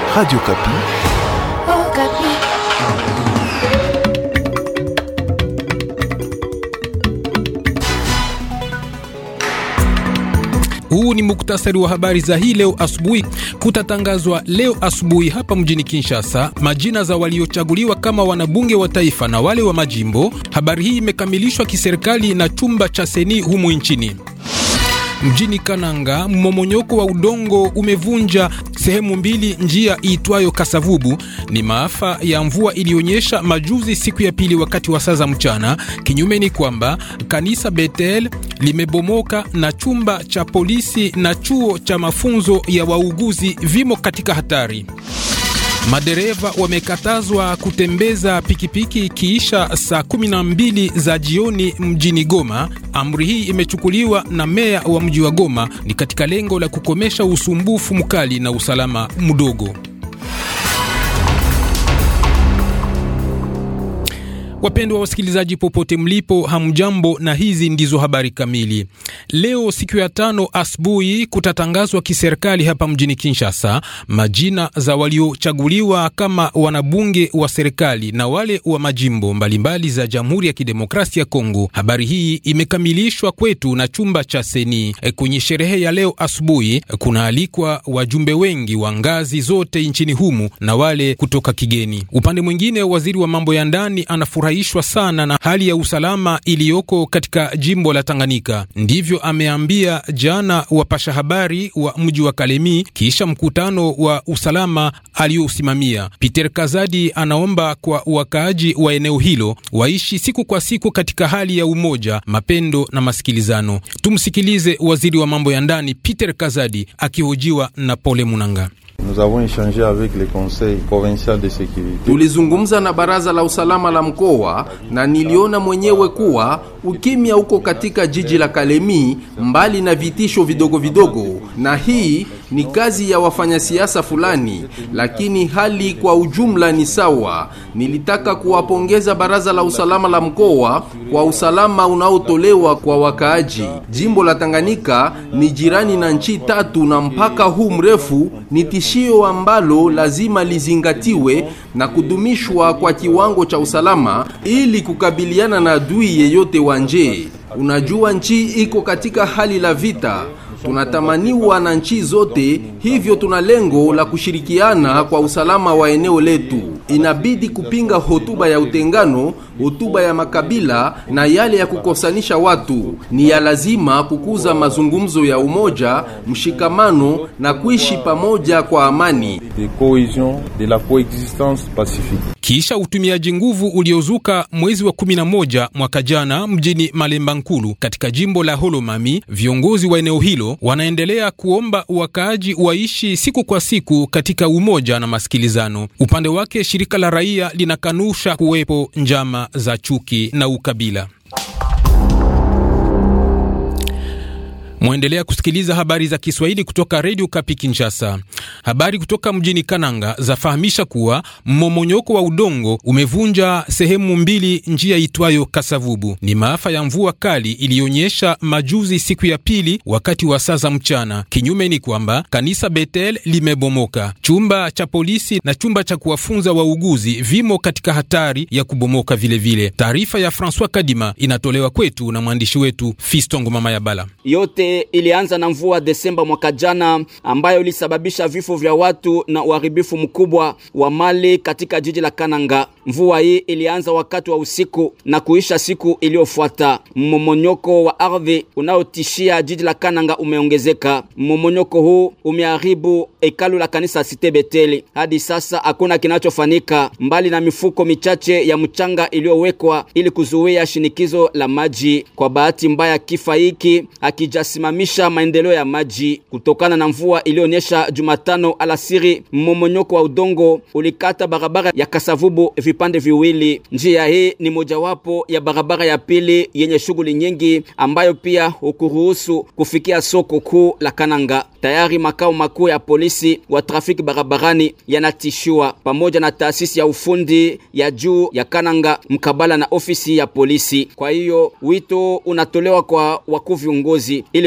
Radio Kapi. Oh, Kapi. Huu ni muktasari wa habari za hii leo asubuhi. Kutatangazwa leo asubuhi hapa mjini Kinshasa majina za waliochaguliwa kama wanabunge wa taifa na wale wa majimbo. Habari hii imekamilishwa kiserikali na chumba cha seni humu nchini. Mjini Kananga, mmomonyoko wa udongo umevunja sehemu mbili njia iitwayo Kasavubu. Ni maafa ya mvua iliyonyesha majuzi siku ya pili wakati wa saa za mchana. Kinyume ni kwamba kanisa Betel limebomoka na chumba cha polisi na chuo cha mafunzo ya wauguzi vimo katika hatari. Madereva wamekatazwa kutembeza pikipiki kiisha saa 12 za jioni mjini Goma. Amri hii imechukuliwa na meya wa mji wa Goma, ni katika lengo la kukomesha usumbufu mkali na usalama mdogo. Wapendwa wasikilizaji, popote mlipo, hamjambo, na hizi ndizo habari kamili. Leo siku ya tano asubuhi kutatangazwa kiserikali hapa mjini Kinshasa majina za waliochaguliwa kama wanabunge wa serikali na wale wa majimbo mbalimbali za Jamhuri ya Kidemokrasia ya Kongo. Habari hii imekamilishwa kwetu na chumba cha seni. E, kwenye sherehe ya leo asubuhi kunaalikwa wajumbe wengi wa ngazi zote nchini humu na wale kutoka kigeni. Upande mwingine, waziri wa mambo ya ndani anafurahi ishwa sana na hali ya usalama iliyoko katika jimbo la Tanganyika. Ndivyo ameambia jana wapasha habari wa mji wa Kalemi kisha mkutano wa usalama aliyousimamia. Peter Kazadi anaomba kwa wakaaji wa eneo hilo waishi siku kwa siku katika hali ya umoja, mapendo na masikilizano. Tumsikilize waziri wa mambo ya ndani Peter Kazadi akihojiwa na Pole Munanga. Nous avons échangé avec le conseil provincial de sécurité. Tulizungumza na baraza la usalama la mkoa na niliona mwenyewe kuwa ukimya uko katika jiji la Kalemi, mbali na vitisho vidogo vidogo, na hii ni kazi ya wafanyasiasa fulani, lakini hali kwa ujumla ni sawa. Nilitaka kuwapongeza baraza la usalama la mkoa kwa usalama unaotolewa kwa wakaaji. Jimbo la Tanganyika ni jirani na nchi tatu, na mpaka huu mrefu ni tishio ambalo lazima lizingatiwe na kudumishwa kwa kiwango cha usalama ili kukabiliana na adui yeyote wa nje. Unajua, nchi iko katika hali la vita tunatamaniwa na nchi zote, hivyo tuna lengo la kushirikiana kwa usalama wa eneo letu. Inabidi kupinga hotuba ya utengano, hotuba ya makabila na yale ya kukosanisha watu. Ni ya lazima kukuza mazungumzo ya umoja, mshikamano na kuishi pamoja kwa amani. De cohésion, de la coexistence pacifique. Kisha utumiaji nguvu uliozuka mwezi wa 11 mwaka jana mjini Malemba Nkulu katika jimbo la Holomami, viongozi wa eneo hilo wanaendelea kuomba wakaaji waishi siku kwa siku katika umoja na masikilizano. Upande wake, shirika la raia linakanusha kuwepo njama za chuki na ukabila. Mwaendelea kusikiliza habari za Kiswahili kutoka redio Kapi Kinshasa. Habari kutoka mjini Kananga zafahamisha kuwa mmomonyoko wa udongo umevunja sehemu mbili njia itwayo Kasavubu. Ni maafa ya mvua kali iliyonyesha majuzi siku ya pili wakati wa saa za mchana. Kinyume ni kwamba kanisa Betel limebomoka, chumba cha polisi na chumba cha kuwafunza wauguzi vimo katika hatari ya kubomoka vilevile. Taarifa ya Francois Kadima inatolewa kwetu na mwandishi wetu Fistongo Mama ya Bala. Yote ilianza na mvua Desemba mwaka jana ambayo ilisababisha vifo vya watu na uharibifu mkubwa wa mali katika jiji la Kananga. Mvua hii ilianza wakati wa usiku na kuisha siku iliyofuata. Mmomonyoko wa ardhi unaotishia jiji la Kananga umeongezeka. Mmomonyoko huu umeharibu hekalu la kanisa Site Beteli. Hadi sasa hakuna kinachofanyika mbali na mifuko michache ya mchanga iliyowekwa ili kuzuia shinikizo la maji. Kwa bahati mbaya, kifa hiki hakijasimamisha maendeleo ya maji kutokana na mvua iliyonyesha Jumatano alasiri. Mmomonyoko wa udongo ulikata barabara ya Kasavubu vipande viwili. Njia hii ni mojawapo ya barabara ya pili yenye shughuli nyingi ambayo pia hukuruhusu kufikia soko kuu la Kananga. Tayari makao makuu ya polisi wa trafiki barabarani yanatishiwa pamoja na taasisi ya ufundi ya juu ya Kananga mkabala na ofisi ya polisi. Kwa hiyo wito unatolewa kwa wakuu viongozi ili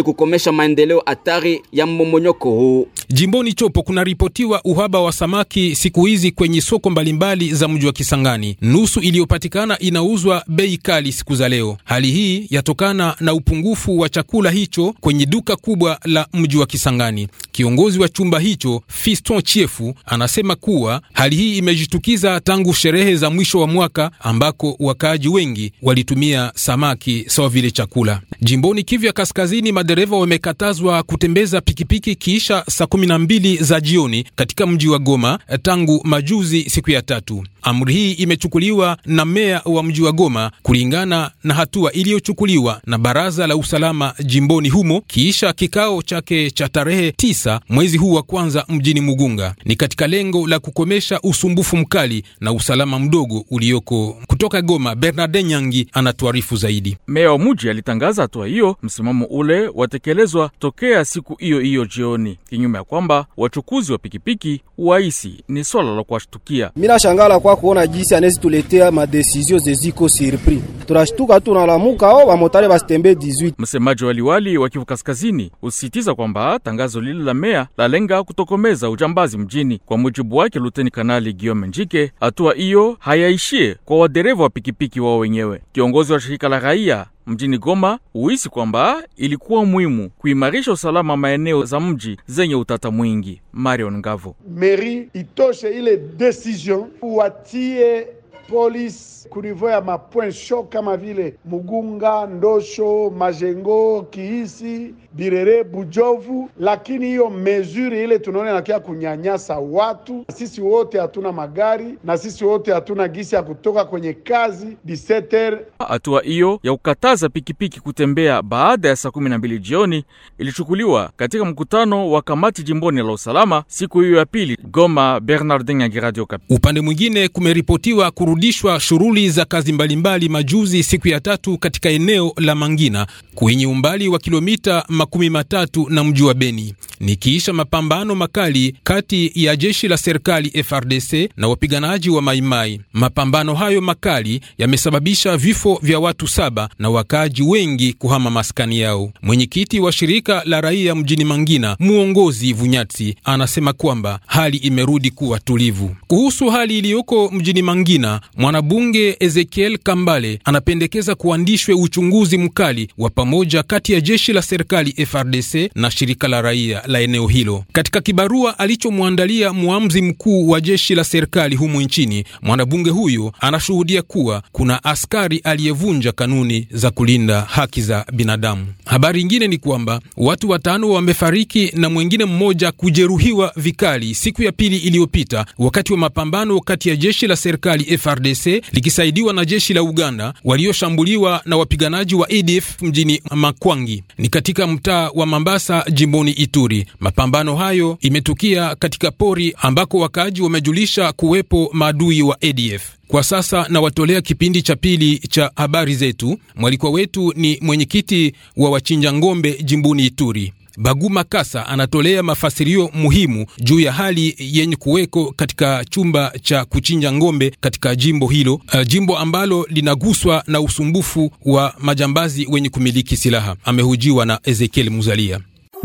ili kukomesha maendeleo hatari ya mmomonyoko huu. Jimboni Chopo kunaripotiwa uhaba wa samaki siku hizi kwenye soko mbalimbali za mji wa Kisangani. Nusu iliyopatikana inauzwa bei kali siku za leo. Hali hii yatokana na upungufu wa chakula hicho kwenye duka kubwa la mji wa Kisangani. Kiongozi wa chumba hicho Fiston Chiefu anasema kuwa hali hii imejitukiza tangu sherehe za mwisho wa mwaka ambako wakaaji wengi walitumia samaki sawa vile chakula. Jimboni Kivu ya Kaskazini, madereva wamekatazwa kutembeza pikipiki kiisha saa kumi na mbili za jioni katika mji wa Goma tangu majuzi siku ya tatu. Amri hii imechukuliwa na meya wa mji wa Goma kulingana na hatua iliyochukuliwa na baraza la usalama jimboni humo kiisha kikao chake cha tarehe tisa mwezi huu wa kwanza mjini Mugunga. Ni katika lengo la kukomesha usumbufu mkali na usalama mdogo ulioko. Kutoka Goma, Bernard Nyangi anatuarifu zaidi. Meya wa muji alitangaza hatua hiyo, msimamo ule watekelezwa tokea siku hiyo hiyo jioni, kinyume ya kwamba wachukuzi wa pikipiki waisi ni swala la kuwashtukia. Mina shangala kwa kuona jinsi anezi tuletea madesizio zeziko surpris, tunashtuka tunalamuka o bamotare basitembe 18. Msemaji wa liwali wa Kivu Kaskazini usisitiza kwamba tangazo lile la meya lalenga kutokomeza ujambazi mjini. Kwa mujibu wake Luteni Kanali Guillaume Njike, hatua hiyo hayaishie kwa wadereva wa pikipiki wao wenyewe. Kiongozi wa shirika la raia mjini Goma huisi kwamba ilikuwa muhimu kuimarisha usalama maeneo za mji zenye utata mwingi. Marion Ngavo: meri itoshe ile decision watie polisi kunivou ya mapoint show kama vile Mugunga, Ndosho, Majengo, Kiisi, Birere, Bujovu, lakini hiyo mesure ile tunaona inakia kunyanyasa watu. Sisi wote hatuna magari na sisi wote hatuna gisi ya kutoka kwenye kazi 17h. Hatua hiyo ya kukataza pikipiki kutembea baada ya saa kumi na mbili jioni ilichukuliwa katika mkutano wa kamati jimboni la usalama siku hiyo ya pili. Goma, Bernardin Yangi, Radio Okapi. Upande mwingine kumeripotiwa kurudishwa shughuli za kazi mbalimbali majuzi siku ya tatu katika eneo la Mangina kwenye umbali wa kilomita makumi matatu na mji wa Beni, nikiisha mapambano makali kati ya jeshi la serikali FRDC na wapiganaji wa Maimai. Mapambano hayo makali yamesababisha vifo vya watu saba na wakaaji wengi kuhama maskani yao. Mwenyekiti wa shirika la raia mjini Mangina, muongozi Vunyatsi, anasema kwamba hali imerudi kuwa tulivu. Kuhusu hali iliyoko mjini Mangina, mwanabunge Ezekiel Kambale anapendekeza kuandishwe uchunguzi mkali wa pamoja kati ya jeshi la serikali FRDC na shirika la raia la eneo hilo. Katika kibarua alichomwandalia muamzi mkuu wa jeshi la serikali humu nchini, mwanabunge huyo anashuhudia kuwa kuna askari aliyevunja kanuni za kulinda haki za binadamu. Habari ingine ni kwamba watu watano wamefariki na mwengine mmoja kujeruhiwa vikali siku ya pili iliyopita wakati wa mapambano kati ya jeshi la serikali FRDC likisaidiwa na jeshi la Uganda walioshambuliwa na wapiganaji wa ADF mjini Makwangi ni katika mtaa wa Mambasa jimboni Ituri. Mapambano hayo imetukia katika pori ambako wakaaji wamejulisha kuwepo maadui wa ADF. Kwa sasa nawatolea kipindi cha pili cha habari zetu. Mwalikwa wetu ni mwenyekiti wa wachinja ng'ombe jimboni Ituri. Baguma Kasa anatolea mafasirio muhimu juu ya hali yenye kuweko katika chumba cha kuchinja ng'ombe katika jimbo hilo, uh, jimbo ambalo linaguswa na usumbufu wa majambazi wenye kumiliki silaha. Amehujiwa na Ezekiel Muzalia.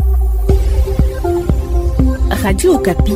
Radio Okapi.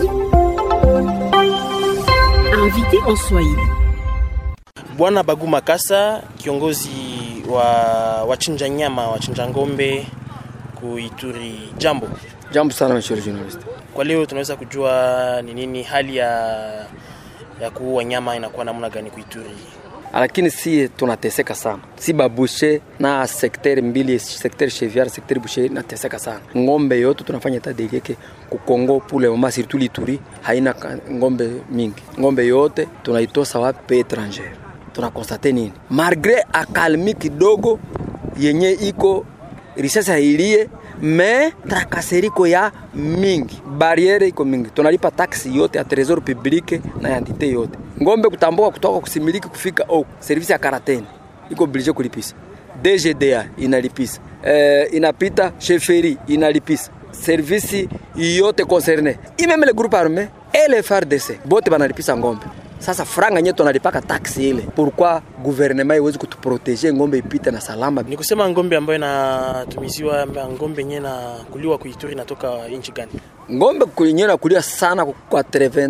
Invité en Swahili. Bwana Baguma Kasa, kiongozi wa wachinja nyama, wachinja ng'ombe kuituri. Jambo. Jambo sana monsieur le journaliste. Kwa leo tunaweza kujua ni nini hali ya ya kuua nyama inakuwa namna gani kuituri? Lakini si tunateseka sana, si babushe na sekter mbili, sekter cheviar, sekter bushe nateseka sana. Ngombe yote tunafanya tadegeke kukongo pule mama surtout lituri haina ngombe mingi, ngombe yote tunaitosa wapi pe étranger. Tunakonstate nini? Malgre akalmi kidogo yenye iko risasa ilie me trakaseriko ya mingi, bariere iko mingi, tunalipa taksi yote ya tresor publique na ya entite yote. Ngombe kutambuka kutoka kusimiliki kufika au service ya karateni iko oblige kulipisa, DGDA inalipisa, eh, inapita sheferi inalipisa, service yote concerne imeme le groupe arme et le FARDC bote banalipisa ngombe Sasa franga nyewe tunalipaka taksi ile, pourquoi gouvernement iwezi kutuproteger ngombe ipite na salama? Ni kusema ngombe ambayo inatumiziwa, ngombe yenyewe na kuliwa kuituri inatoka nchi gani? ngombe kwenyewe nakulia sana kwa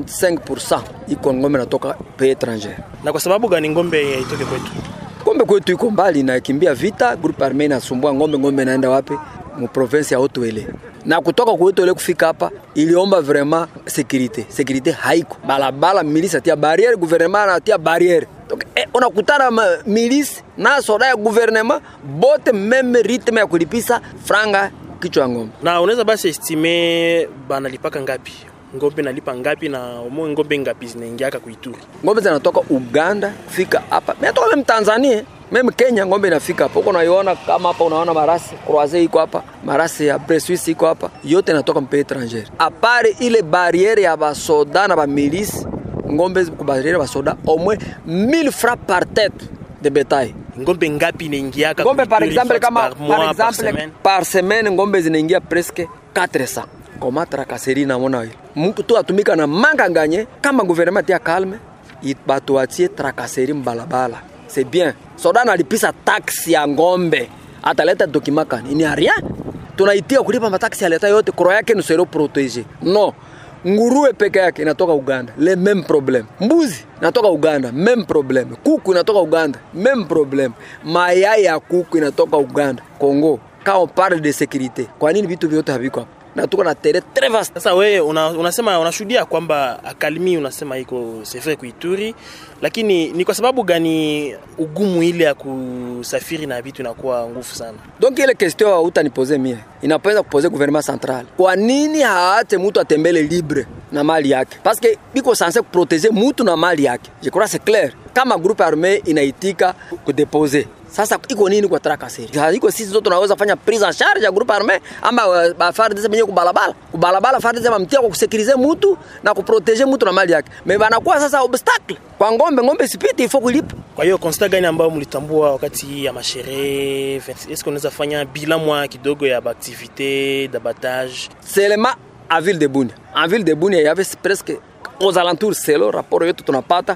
85% iko ngombe natoka pe étranger. Na kwa sababu gani ngombe itoke kwetu? Ngombe kwetu iko mbali, nakimbia vita, groupe armée inasumbua ngombe. Ngombe naenda wapi? Mu province ya Haut-Uele. Na kutoka kwetu ile kufika hapa iliomba vraiment sécurité. Sécurité haiko. Balabala milice atia barrière, gouvernement anatia barrière. Donc eh, unakutana milice na soda ya gouvernement bote meme rythme ya kulipisa franga kichwa ngombe. Na unaweza basi estime banalipaka ngapi? Ngombe nalipa ngapi na umo ngombe ngapi zinaingiaka kuituri? Ngombe zinatoka Uganda kufika hapa. Mimi natoka mimi Tanzania. Mimi Kenya ngombe inafika hapo. Huko unaiona kama hapa unaona marasi croisé iko hapa, marasi ya Bressuisse iko hapa. Yote inatoka mpe étranger. Apare ile barrière ya basoda na ba milice, ngombe ku barrière ba soda au moins 1000 francs par tête de bétail. Ngombe ngapi inaingiaka? Ngombe par exemple kama par, mois, par exemple par semaine, par semaine ngombe zinaingia presque 400 koma trakaseri namona ile mtu tu atumika na manga nganye kama gouvernement ya calme batuachie trakaseri mbalabala c'est bien soda nalipisa taksi ya ngombe ataleta dokima kani ni rien tunaitia kulipa mataksi aleta yote koro yake ni sero protege no nguruwe peke yake inatoka Uganda, le même problème. Mbuzi inatoka Uganda, même problème. Kuku inatoka Uganda, même problème. Mayai ya kuku inatoka Uganda, Congo. Quand on parle de sécurité, kwa nini vitu vyote haviko hapa? na tuko na tere très vaste. Sasa wewe una, unasema unashuhudia kwamba akalimi unasema iko sefe kuituri, lakini ni kwa sababu gani ugumu ile ya kusafiri na vitu inakuwa nguvu sana? Donc ile question utanipoze mie inapenda kupoze gouvernement central, kwa nini haache mtu atembele libre na mali yake? Parce que biko sanse kuproteger mtu na mali yake. Je crois c'est clair. Kama groupe armé inaitika kudeposer sasa iko nini kwa trakaseri? Iko sisi zote tunaweza fanya prise en charge ya groupe armé ama ba FARDC benye kubalabala. Kubalabala FARDC bamtia kwa kusekirize mtu na kuproteger mtu na mali yake. Me banakuwa sasa obstacle. Kwa ngombe ngombe sipiti ifo kulipa. Kwa hiyo constat gani ambayo mlitambua wakati ya masherehe? Est-ce qu'on unaweza fanya bilan mwa kidogo ya activité d'abattage? Seulement à ville de Bunia. En ville de Bunia, il y avait presque aux alentours, c'est le rapport yetu tunapata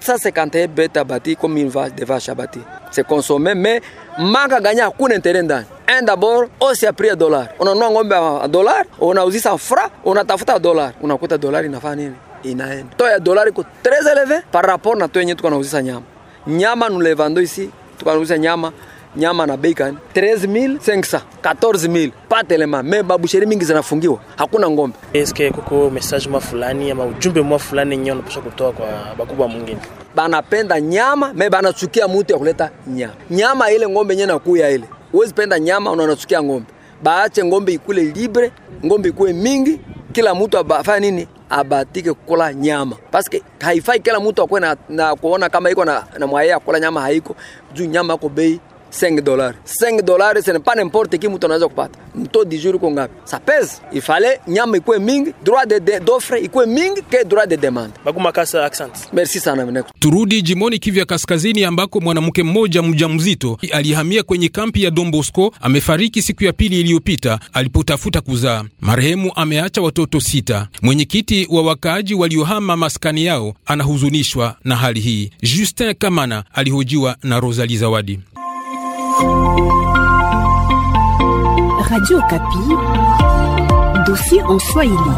751 bêtes abattues comme une vache de vaches abattues. C'est consommé, mais manga ganya hakuna intérêt ndani. Un d'abord, osi ya prix ya dollar. Unanunua ng'ombe a dollar, unauzisa fra, unatafuta dollar. Unakuta dollar inafanya nini? Inaenda. To ya dollar iko très élevé par rapport na to yenye tuko nauzisa nyama. Nyama nous le vendons ici, tuko nauzisa nyama nyama na bei gani? 13500 14000 pate lema me babusheri mingi zinafungiwa, hakuna ngombe. Eske kuko message mwa fulani ama ujumbe mwa fulani yenyewe unapaswa kutoa kwa bakubwa mwingine? Banapenda nyama me banachukia mutu ya kuleta nyama. Nyama ile ngombe yenyewe nakuya ile, uwezi penda nyama unanachukia ngombe. Baache ngombe ikule libre, ngombe ikuwe mingi, kila mtu afanye nini abatike kula nyama paske haifai kila mtu akwe na, na kuona kama iko na, na mwaya kula nyama haiko juu nyama iko bei 5 dollars 5 dollars ce n'est pas n'importe qui mtu anaweza kupata mto di jour iko ngapi ça pèse il fallait nyama ikuwe mingi droit de, de d'offre ikuwe mingi ke droit de demande Baguma Kasa accent merci sana mneko Turudi jimoni Kivya Kaskazini, ambako mwanamke mmoja mjamzito alihamia kwenye kampi ya Don Bosco amefariki siku ya pili iliyopita alipotafuta kuzaa. Marehemu ameacha watoto sita. Mwenyekiti wa wakaaji waliohama maskani yao anahuzunishwa na hali hii. Justin Kamana alihojiwa na Rosalie Zawadi. Radio Kapi, dossier en Swahili.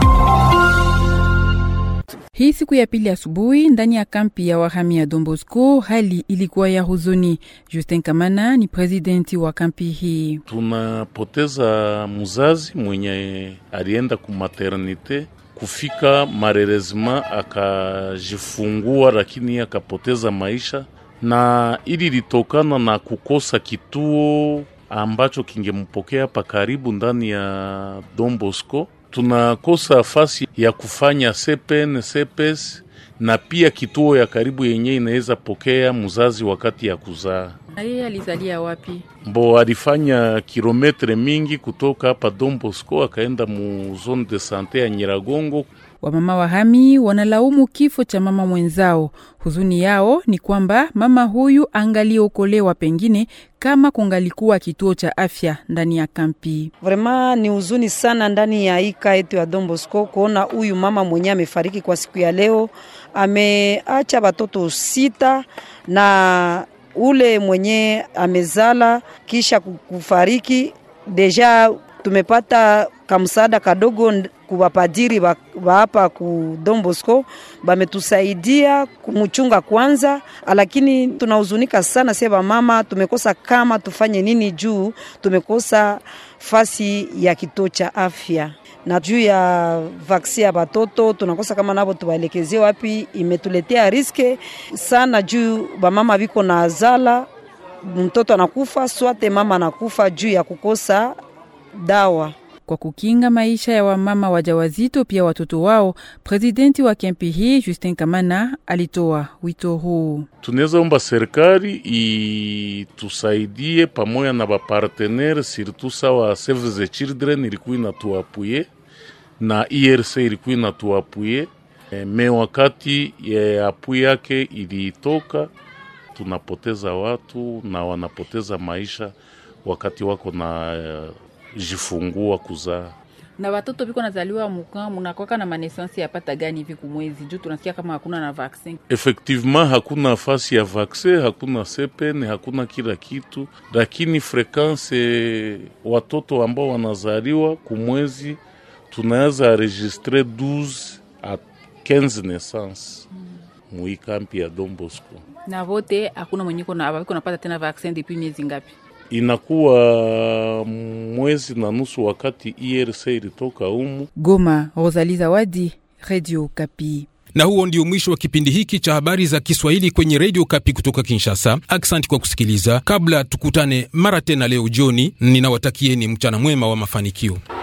Hii siku ya pili asubuhi ndani ya kampi ya wahami ya Don Bosco, hali ilikuwa ya huzuni. Justin Kamana ni presidenti wa kampi hii. Tunapoteza mzazi mwenye alienda ku maternite kufika marerezima akajifungua, lakini akapoteza maisha, na ili litokana na kukosa kituo ambacho kingempokea pa karibu ndani ya Don Bosco tunakosa nafasi ya kufanya CPN, CPS na pia kituo ya karibu yenye inaweza pokea mzazi wakati ya kuzaa. Yeye alizalia wapi? Mbo alifanya kilometre mingi kutoka hapa Don Bosco akaenda mu zone de sante ya Nyiragongo Wamama wahami wanalaumu kifo cha mama mwenzao. Huzuni yao ni kwamba mama huyu angaliokolewa pengine kama kungalikuwa kituo cha afya ndani ya kampi. Vrema ni huzuni sana ndani ya ika yetu ya Don Bosco kuona huyu mama mwenyewe amefariki kwa siku ya leo. Ameacha watoto sita na ule mwenye amezala kisha kufariki deja tumepata kamsaada kadogo kuwapadiri wa hapa ku Don Bosco bametusaidia kumchunga kwanza, lakini tunahuzunika sana sasa mama, tumekosa kama tufanye nini juu tumekosa fasi ya kituo cha afya na juu ya vaksi ya batoto tunakosa kama nabo tuwaelekezie wapi. Imetuletea riske sana juu bamama viko na azala, mtoto anakufa swate mama anakufa juu ya kukosa dawa kwa kukinga maisha ya wamama wajawazito pia watoto wao. Presidenti wa kempi hii Justin Kamana alitoa wito huu. Tunaweza omba serikali itusaidie pamoja na bapartenere, surtout sawa Save the Children ilikuwa inatuapuye na IRC ilikuwa inatuapuye me, wakati ya apu yake ilitoka, tunapoteza watu na wanapoteza maisha wakati wako na uh, jifungua kuzaa na watoto viko nazaliwa muka munakwaka na manesansi yapata gani hivi kumwezi juu tunasikia kama hakuna na vaksin. Effectivement hakuna nafasi ya vaksin, hakuna sepene, hakuna kila kitu, lakini frekanse watoto ambao wanazaliwa kumwezi tunaweza registre 12 a 15 naissance hmm. muikampi ya Don Bosco na vote hakuna mwenye viko napata tena vaksin depuis miezi ngapi? inakuwa mwezi na nusu wakati IRC ilitoka umu. Goma, Rosalie Zawadi, Radio Kapi. Na huo ndio mwisho wa kipindi hiki cha habari za Kiswahili kwenye Radio Kapi kutoka Kinshasa. Aksanti kwa kusikiliza. Kabla tukutane mara tena leo jioni, ninawatakieni mchana mwema wa mafanikio.